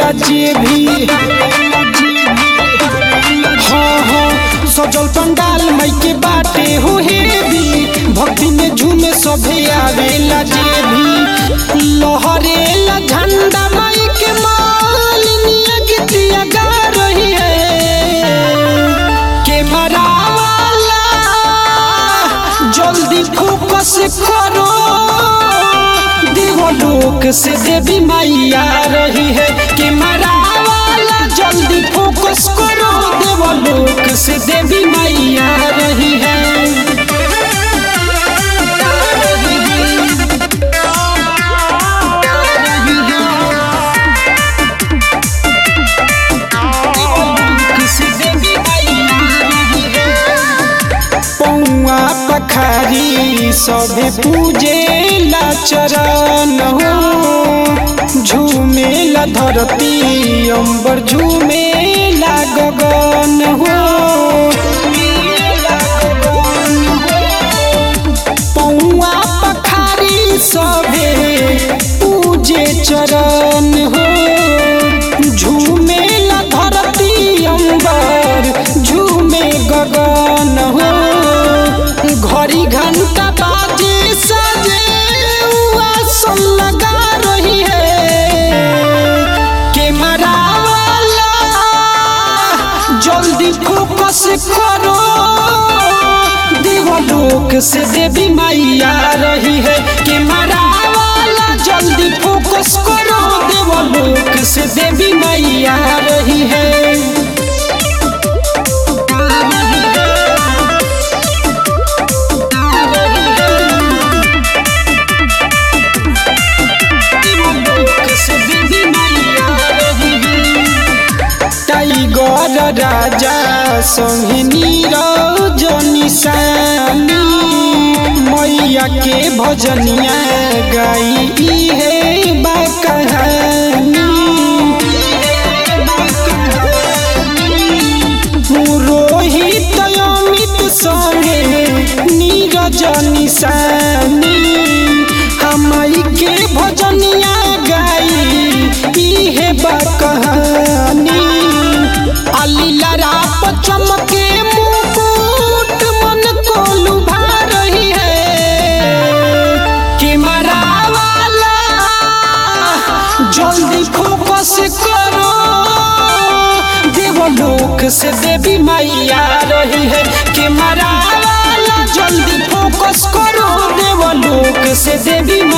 आवेला जे भी हाँ हाँ सजल पंडाल मई के बाटे हो हेवी भक्ति में झूमे सभे आवेला जे भी लहरेला झंडा मई के मालिनिया गीतिया गा रही है के मरावाला जल्दी फोकस करो देवलोक से देवी मैया रही है के मरावाला जल्दी फोकस करो देवलोक से देवी मैया रही है से देवी मैया रही है पौआ पखारी सभे पूजे ला चरण हो झूमे ला धरती अंबर झूमे ला गगन हो पौआ पखारी सभे पूजे चरण हो झूमे ला धरती अंबर झूमे गगन हो घड़ी घंटा बाजे सजे आसन लगा रही है के मरावाला जल्दी फोकस करो देवलोक से देवी मैया रही है के मरावाला जल्दी फोकस करो देवलोक से देवी मैया रही है टाइगर राजा संगे नीरज निशानी मैया के भजनिया गाई है बा कहानी रोहित अमित संगे नीरज निशानी हमाई के भजनिया गाई इहे बा कहानी अलीला राप चमके मुकुट मन को लुभा रही है कि मरावाला जल्दी फोकस करो देवलोक से देवी मैया रही है कि मरावाला जल्दी फोकस करो देवलोक से देवी